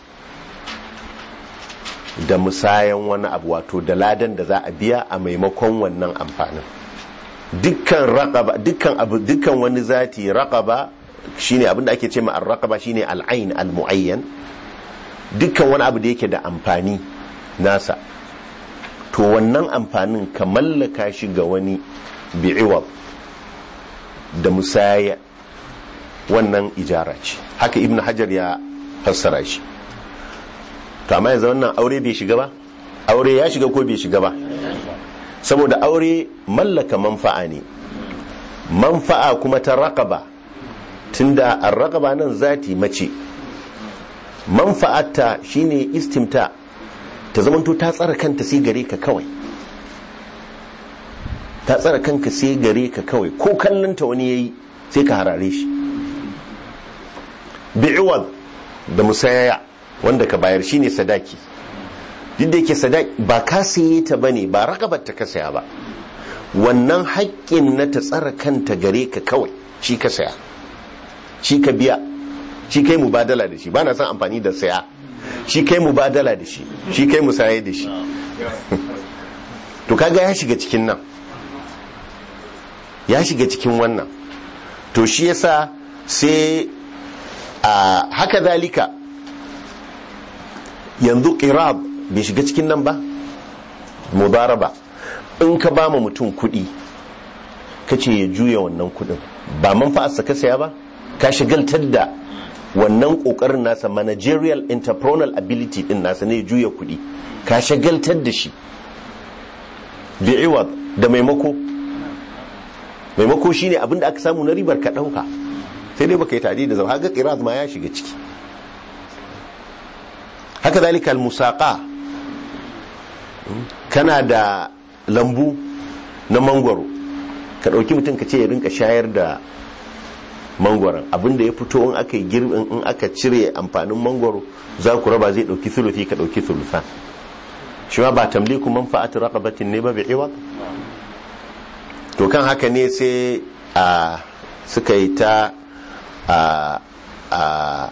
Speaker 1: da musayan wani abu wato da ladan da za a biya a maimakon wannan amfanin dukkan raqaba dukkan abu dukkan wani zati raqaba shine abin da ake ce ma ar-raqaba shine al-ain al-muayyan dukkan wani abu da yake da amfani nasa to wannan amfanin ka mallaka shi ga wani bi'iwab da musaya wannan ijara ce haka ibnu hajar ya fassara shi to amma yanzu wannan aure bai shiga ba aure ya shiga ko bai shiga ba saboda aure mallaka manfa'a ne manfa'a kuma ta raqaba tunda ar-raqaba nan zati mace manfa'atta shine istimta ta zamanto ta tsara kanta sai gare ka kawai ta tsara kanka sai gare ka kawai ko kallonta wani yayi sai ka harare shi bi'iwad da musayaya wanda ka bayar shine sadaki duk da yake sadaki ba ka saye ta bane ba rakabar ta ka saya ba wannan haƙƙin na ta tsara kanta gare ka kawai shi ka saya shi ka biya shi kai mubadala da shi ba na son amfani da saya shi kai mubadala da shi shi kai musaye da shi to kaga ya shiga cikin nan ya shiga cikin wannan to shi yasa sai a haka zalika yanzu qirab bai shiga cikin nan ba mudaraba in ka ba ma mutum kuɗi ka ce ya juya wannan kuɗin ba manfa'arsa ka saya ba ka shigaltar da wannan ƙoƙarin nasa managerial entrepreneurial ability din nasa ne juya kuɗi ka shagaltar da shi bi'iwad da maimako maimako shine abinda aka samu na ribar ka ɗauka sai dai baka yi tare da zama haka qiraz ma ya shiga ciki haka zalika al-musaqa kana da lambu na mangwaro ka ɗauki mutum ka ce ya rinka shayar da mangwaron abinda ya fito in aka yi girbin in aka cire amfanin mangwaro za ku raba zai ɗauki sulufi ka ɗauki sulufa shi ma ba tamliku manfa'atu raqabatin ne ba bi'iwa to kan haka ne sai a suka yi ta a a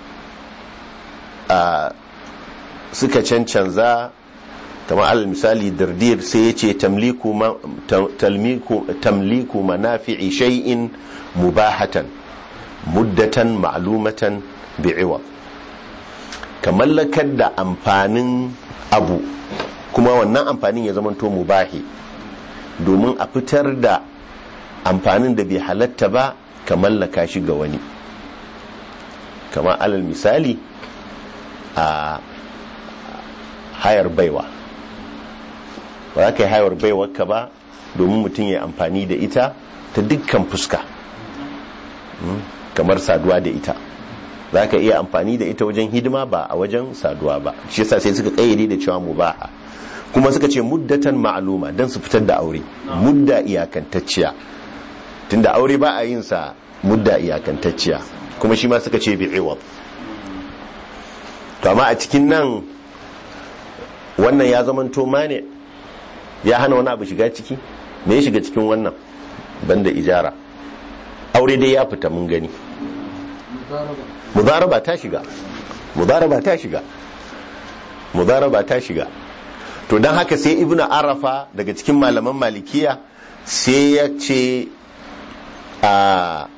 Speaker 1: a suka cancanza kamar alal misali dardir sai ya ce tamliku ma- tam- talmiku- tamliku manafi'i shay'in mubahatan muddatan ma'lumatan bi'iwa ka mallakar da amfanin abu kuma wannan amfanin ya zamanto mubahi domin a fitar da amfanin da bai halatta ba ka mallaka shi ga wani kamar alal misali a hayar baiwa ba za ka yi hayar baiwarka ba domin mutum ya amfani da ita ta dukkan fuska Mm, kamar saduwa da ita za ka iya amfani da ita wajen hidima ba a wajen saduwa ba shi yasa sai suka kayyade da cewa mubaha kuma suka ce muddatan ma'aluma don su fitar da aure mudda iyakantacciya tunda aure ba a yin sa mudda iyakantacciya kuma shi ma suka ce bi'iwab to amma a cikin nan wannan ya zamanto mane ya hana wani abu shiga ciki me ya shiga cikin wannan banda ijara aure dai ya fita mun gani mudaraba ta shiga mudaraba ta shiga mudaraba ta shiga to don haka sai ibnu arafa daga cikin malaman malikiya sai ya ce a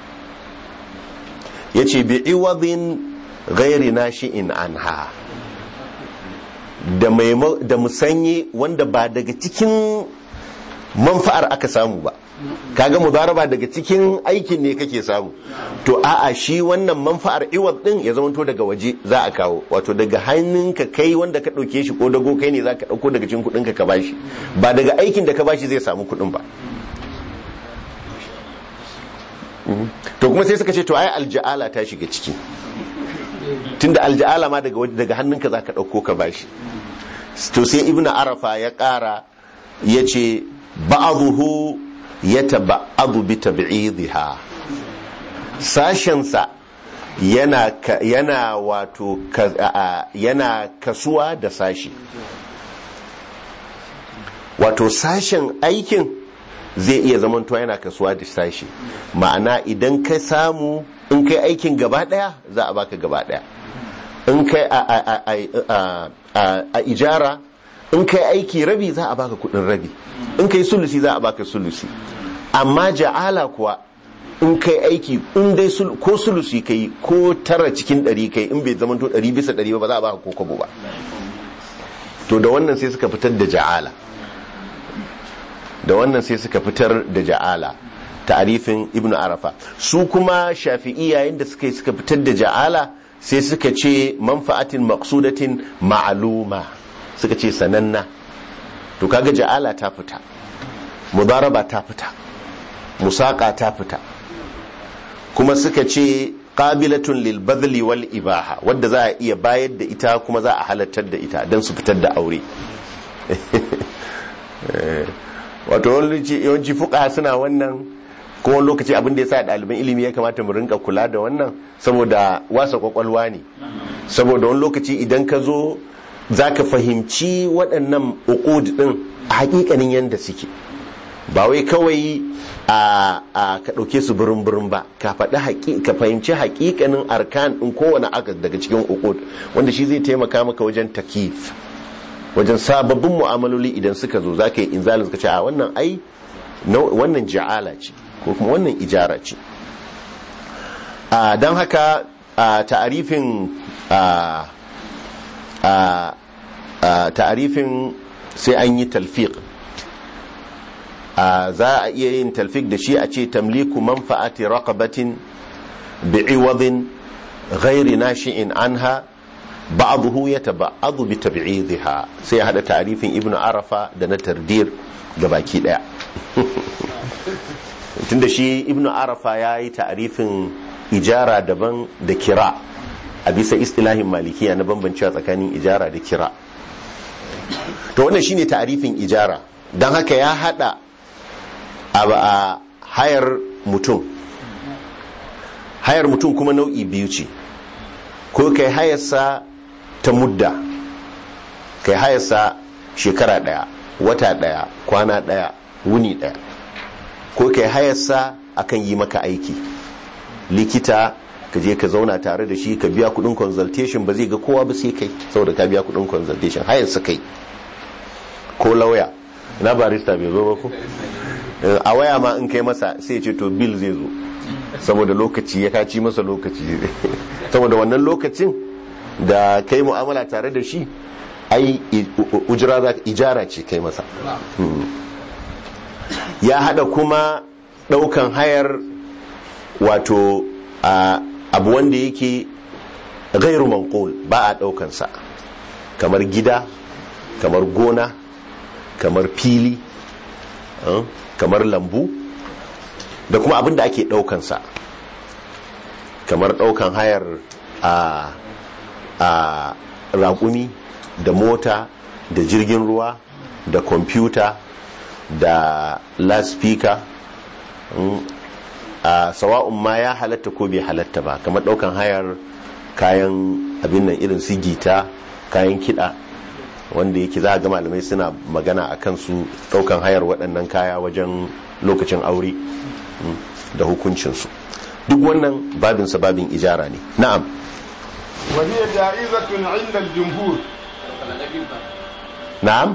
Speaker 1: ya ce bi iwadin gairi nashi'in anha da maimo- da musanye wanda ba daga cikin manfa'ar aka samu ba kaga mudaraba daga cikin aikin ne kake samu to a'a shi wannan manfa'ar iwad din ya zama to daga waje za a kawo wato daga hannunka kai wanda ka dauke shi ko dago kai ne za ka dauko daga cikin kudin ka ka bashi ba daga aikin da ka bashi zai samu kudin ba Mhm. to kuma sai suka ce to ai alja'ala ta shiga ciki tunda alja'ala ma daga waje- daga hannunka za ka dauko ka bashi to sai ibnu arafa ya kara ya ce ba'aduhu ya taba'adu bi tab'idha sashensa yana ka- yana wato ka- a- a- yana kasuwa da sashi wato sashen aikin zai iya zamantowa yana kasuwa da sashi ma'ana idan ka samu in kai aikin gaba daya za a baka gaba daya in kai a, a, a, a, a, a, a ijara in kai aiki rabi za a baka kudin rabi in kai sulusi za a baka sulusi amma ja'ala kuwa in kai aiki in dai sul- ko sulusi kai ko tara cikin ɗari kai in bai zamanto ɗari bisa ɗari ba ba za a baka ko kwabo ba to da wannan sai suka fitar da ja'ala da wannan sai suka fitar da ja'ala ta'arifin ibnu arafa su kuma shafi'i yayin da suka yi suka fitar da ja'ala sai suka ce manfa'atin maqsudatin ma'luma suka ce sananna to kaga ja'ala ta fita mudaraba ta fita musaka ta fita kuma suka ce qabilatun lil badli wal ibaha wadda za a iya bayar da ita kuma za a halartar da ita don su fitar da aure wato wani lokaci- yawanci fuka suna wannan ko wani lokaci abin da ya sa ɗaliban ilimi ya kamata mu rinka kula da wannan saboda wasa kwakwalwa ne saboda wani lokaci idan ka zo za ka fahimci waɗannan uqud ɗin a hakikanin yadda suke ba wai kawai a a ka ɗauke su birin birin ba ka faɗi haƙi ka fahimci haƙiƙanin arkan ɗin kowane aka daga cikin uqud wanda shi zai taimaka maka wajen takif wajen sababbin mu'amaloli idan suka zo za ka yi inzalin suka ce a wannan ai nau- wannan ja'ala ce ko kuma wannan ijara ce don haka a ta'arifin a a a ta'arifin sai an yi talfiq a za a iya yin talfiq da shi a ce tamliku manfa'ati raqabatin bi'iwadin ghairi nashi'in anha ba'dahu yataba'adu bi tab'idha sai ya hada ta'arifin ibnu arafa da na tardir baki daya tunda shi ibnu arafa yayi ta'arifin ijara daban da kira a bisa istilahin malikiya na bambancewa tsakanin ijara da kira to wannan shine ta'arifin ijara don haka ya hada a a hayar mutum hayar mutum kuma nau'i biyu ce ko kai hayarsa ta mudda kai hayarsa shekara daya wata daya kwana daya wuni daya ko kai hayarsa akan yi maka aiki likita ka je ka zauna tare da shi ka biya kudin consultation ba zai ga kowa ba sai kai saboda ka biya kudin consultation hayarsa kai ko lauya na barista bai zo ba ko a waya ma in kai masa sai ce to bill zai zo saboda lokaci ya kaci masa lokaci saboda wannan lokacin da kai mu'amala tare da shi ai ujira za ijara ce kai masa ya hada kuma daukan hayar wato abu wanda yake gairu manqul ba a daukansa kamar gida kamar gona kamar fili kamar lambu da kuma abin da ake daukansa kamar daukan hayar a a raƙumi da mota da jirgin ruwa da kwamfuta da laspika a sawa'un ma ya halatta ko bai halatta ba kamar daukan hayar kayan abin nan irin su gita kayan kiɗa wanda yake za a ga malamai suna magana a kansu daukan hayar waɗannan kaya wajen lokacin aure da hukuncinsu duk wannan babinsa babin ijara ne na'am
Speaker 2: وهي جائزة عند الجمهور
Speaker 1: na'am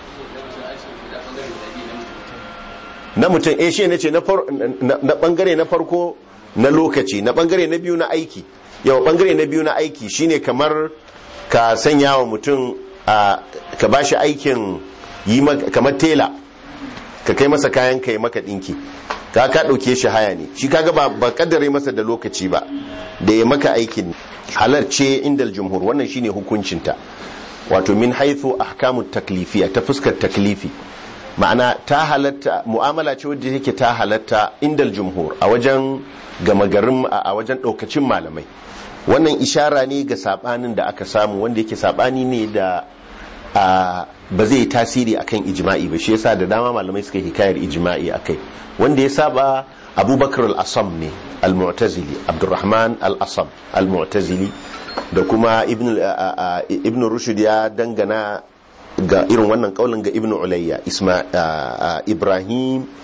Speaker 1: na mutum eh shi ne ce na bangare na farko na lokaci na bangare na biyu na aiki yau bangare na biyu na aiki shine kamar ka sanya wa mutum ka ba shi aikin yi kamar tela ka kai masa kayan ka yi maka dinki ka ka dauke shi haya ne shi kaga ba ba kaddare masa da lokaci ba da ya maka aikin halarce indal jumhur wannan shine hukuncinta wato min haithu ahkamut taklifiya ta fuskar taklifi ma'ana ta halatta mu'amala ce wadda yake ta halatta indal jumhur a wajen gama garin a wajen daukacin malamai wannan ishara ne ga sabanin da aka samu wanda yake sabani ne da ba zai tasiri akan ijma'i ba shi yasa da dama malamai suka hikayar ijma'i akai wanda ya saba abubakar al-asam ne al-mu'tazili abdurrahman al-asam al-mu'tazili da kuma ibn rushd ya dangana ga irin wannan kaulin ga ibn ulayya ibrahim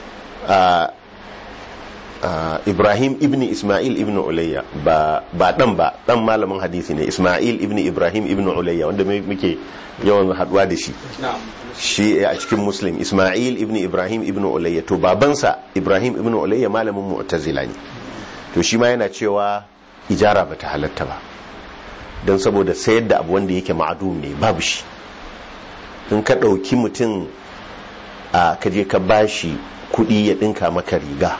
Speaker 1: ibrahim ibn ismail ibn ulayya ba dan ba dan malamin hadisi ne ismail ibn ibrahim ibn ulayya wanda muke yawan haduwa da shi shi a cikin muslim ismail ibn ibrahim ibn ulayya to babansa ibrahim ibn ulayya malamin mu'tazila ne to shi ma yana cewa ijara bata halatta ba don saboda sayar da abu wanda yake ma'adum ne babu shi in ka ɗauki mutum a kaje ka bashi kuɗi ya ɗinka maka riga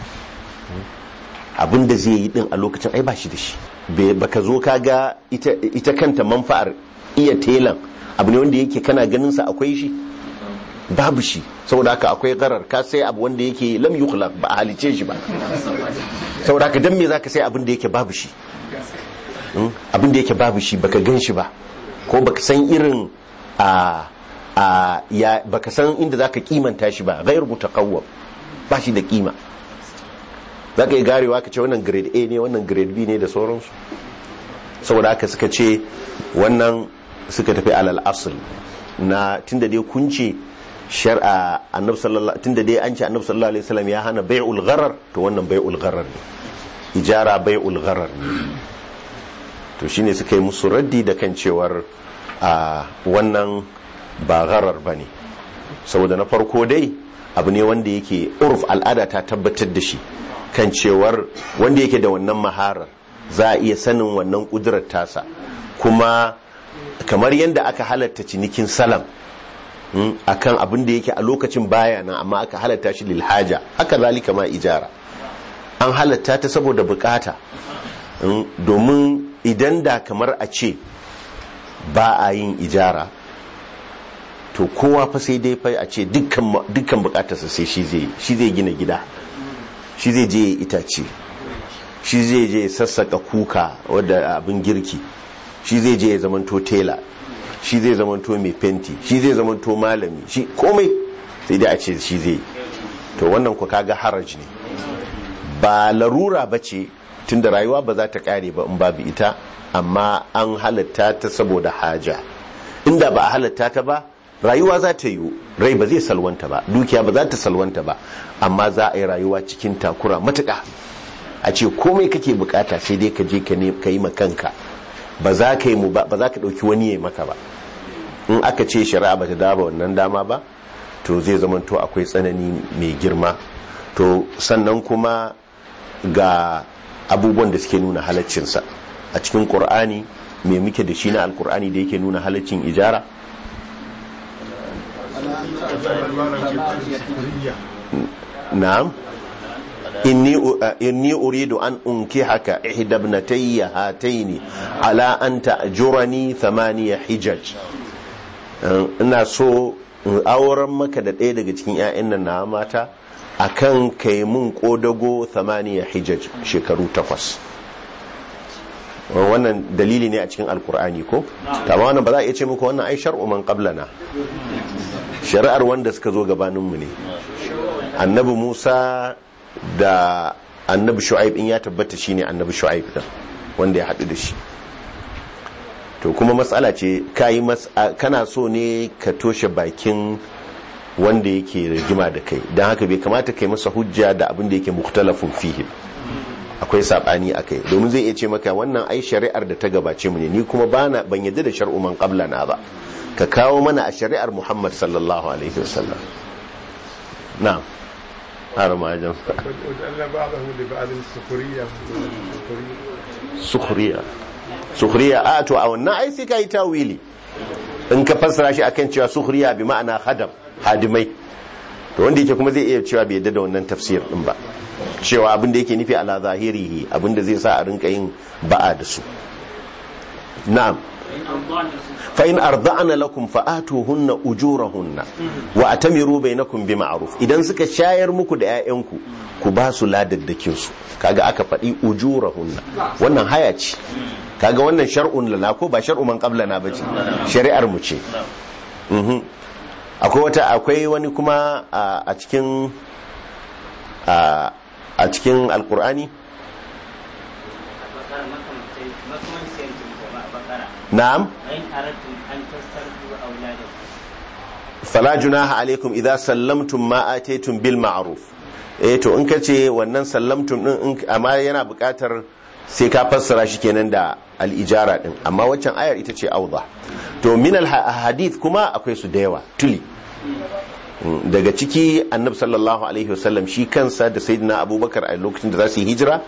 Speaker 1: abin da zai yi ɗin a lokacin ai ba shi da shi baka zo ka ga ita kanta manfa'ar iya telan abu ne wanda yake kana ganin sa akwai shi babu shi saboda haka akwai garar ka sai abu wanda yake lam yukhlaq ba a halice shi ba saboda haka dan me zaka sai abin da yake babu shi abin da yake babu shi baka gan shi ba ko baka san irin a a ya baka san inda zaka kimanta shi ba ghairu mutaqawwam ba shi da kima zaka yi garewa ka ce wannan grade A ne wannan grade B ne da sauransu saboda haka suka ce wannan suka tafi alal asl na tunda dai kun ce shar'a annabi sallallahu tunda dai an ce annabi sallallahu alaihi wasallam ya hana bai'ul gharar to wannan bai'ul gharar ne ijara bai'ul gharar ne to shine suka yi musu raddi da kan cewar a wannan ba gharar bane saboda na farko dai abu ne wanda yake urf al'ada ta tabbatar da shi kan cewar wanda yake da wannan maharar za a iya sanin wannan kudurar tasa kuma kamar yadda aka halatta cinikin salam akan abin da yake a lokacin baya nan amma aka halatta shi lil haja haka zalika ma ijara an halatta ta saboda bukata domin idan da kamar a ce ba a yin ijara to kowa fa sai dai fa a ce dukkan bukatarsa sai shi zai shi zai gina gida shi zai je itace shi zai je sassaka kuka wadda abin girki shi zai je ya zamanto tela shi zai zamanto mai fenti shi zai zamanto malami shi komai sai dai a ce shi zai to wannan ku kaga haraj ne ba larura ba ce tun da rayuwa ba za ta kare ba in babu ita amma an halatta ta saboda haja inda ba a halatta ta ba rayuwa za ta yi rai ba zai salwanta ba dukiya ba za ta salwanta ba amma za a yi rayuwa cikin takura matuƙa a ce komai kake bukata sai dai ka je ka yi kanka ba za ka yi mu ba za ka ɗauki wani ya maka ba in aka ce shari'a ba ta daba wannan dama ba to zai zamanto akwai tsanani mai girma to sannan kuma ga abubuwan da suke nuna halaccinsa a cikin ƙur'ani me muke da shi na alƙur'ani da yake nuna halaccin ijara na'am inni inni uridu an unkihaka ihda ibnatayya hataini ala an ta'jurani thamaniya hijaj ina so in auren maka da ɗaya daga cikin 'ya'yan nan na mata akan kai mun kodago thamaniya hijaj shekaru takwas wannan dalili ne a cikin alkur'ani ko tamam wannan ba za a iya ce muku wannan ai shar'u man qablana shari'ar wanda suka zo gabaninmu ne annabi Musa da annabi Shu'aib in ya tabbata shine annabi Shu'aib din wanda ya haɗu da shi to kuma matsala ce kayi kana so ne ka toshe bakin wanda yake rigima da kai don haka bai kamata kai masa hujja da abin da yake mukhtalafun fihi akwai sabani akai domin zai iya ce maka wannan ai shari'ar da ta gabace mu ne ni kuma bana ban yadda da shar'u man qablana ba ka kawo mana a shari'ar Muhammad sallallahu alaihi wasallam na'am har ma jan sukhriya sukhriya a to a wannan ai sai kai tawili in ka fassara shi akan cewa sukhriya bi ma'ana hadam hadimai to wanda yake kuma zai iya cewa bai yadda da wannan tafsir din ba cewa abin da yake nufi ala zahirihi abin da zai sa a rinka yin ba'a da su na'am fa in arda'ana lakum fa atuhunna ujurahunna wa atamiru bainakum bi ma'ruf idan suka shayar muku da 'ya'yanku ku ba su ladaddakin su kaga aka faɗi ujurahunna wannan haya ce kaga wannan shar'un lana ko ba shar'u man qablana bace shari'ar mu ce akwai wata akwai wani kuma a cikin a cikin alkur'ani na'am fala junaha alaikum idza sallamtum ma ataytum bil ma'ruf eh to in kace wannan sallamtum din amma yana buƙatar sai ka fassara shi kenan da al-ijara din amma waccan ayar ita ce auza to min al-hadith kuma akwai su da yawa tuli daga ciki annab sallallahu alaihi wasallam shi kansa da sayyidina abubakar a lokacin da za su yi hijira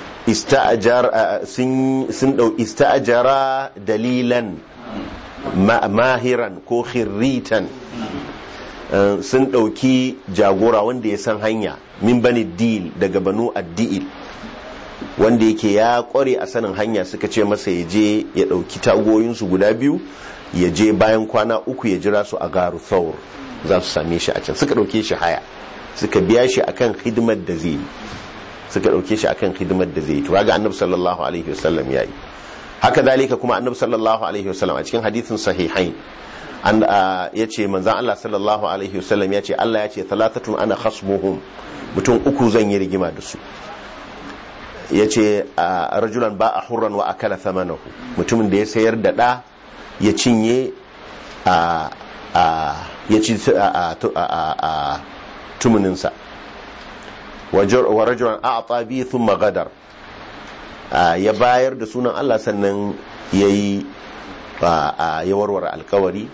Speaker 1: sun dau ista'ajara dalilan mahiran ko khirritan sun dauki jagora wanda ya san hanya min bani dil daga banu addil wanda yake ya kware a sanin hanya suka ce masa ya je ya dauki tagoyinsu guda biyu ya je bayan kwana uku ya jira su a garu thawr za su same shi a can suka ɗauke shi haya suka biya shi akan hidimar da zai suka ɗauke shi akan hidimar da zai to ga annabi sallallahu alaihi wasallam yayi haka dalika kuma annabi sallallahu alaihi wasallam a cikin hadithin sahihain an yace manzon Allah sallallahu alaihi wasallam yace Allah yace thalathatun ana khasmuhum mutum uku zan yi rigima da su yace rajulan ba a hurran wa akala thamanahu mutumin da ya sayar da da ya cinye a ya ci a tumuninsa wa rajulan a'ta bi thumma gadar ya bayar da sunan Allah sannan yayi ya warware alkawari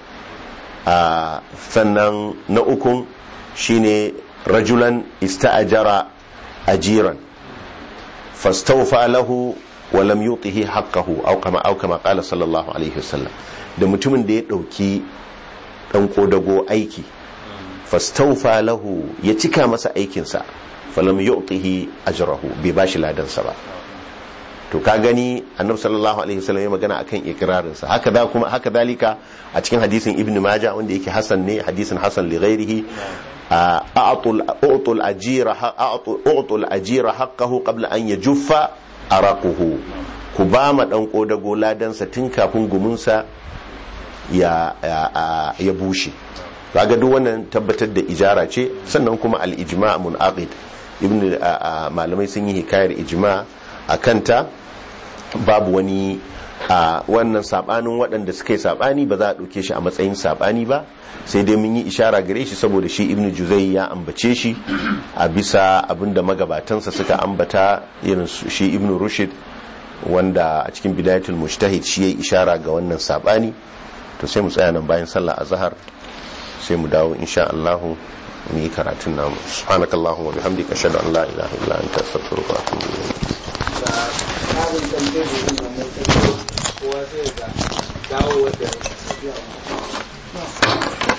Speaker 1: sannan na ukun shine rajulan ista'ajara ajiran fastawfa lahu wa lam yutihi haqqahu aw kama aw kama qala sallallahu alaihi wasallam da mutumin da ya dauki dan kodago aiki fastawfa lahu ya cika masa aikinsa falam yu'tihi ajrahu bai bashi ladansa ba to ka gani annabi sallallahu alaihi wasallam ya magana akan ikrarin sa haka da kuma haka dalika a cikin hadisin ibnu maja wanda yake hasan ne hadisin hasan li ghairihi a'tul a'tul ajira a'tul ajira haqqahu qabla an yajuffa araquhu ku ba ma dan kodago ladansa tun kafin gumunsa ya ya bushe kaga duk wannan tabbatar da ijara ce sannan kuma al-ijma' munaqid ibn malamai sun yi hikayar ijma a kanta babu wani a wannan sabanin waɗanda suka yi sabani ba za a ɗauke shi a matsayin sabani ba sai dai mun yi ishara gare shi saboda shi ibnu juzai ya ambace shi a bisa abinda magabatansa suka ambata irin shi ibnu rushid wanda a cikin bidayatul mujtahid shi yayi ishara ga wannan sabani to sai mu tsaya nan bayan sallah azhar sai mu dawo insha Allah mu yi karatun namu subhanakallahumma wa bihamdika ashhadu an la ilaha illa anta astaghfiruka wa atubu ilayk
Speaker 3: tsarin tambaye da yin wannan sai kowa sai ga dawo wata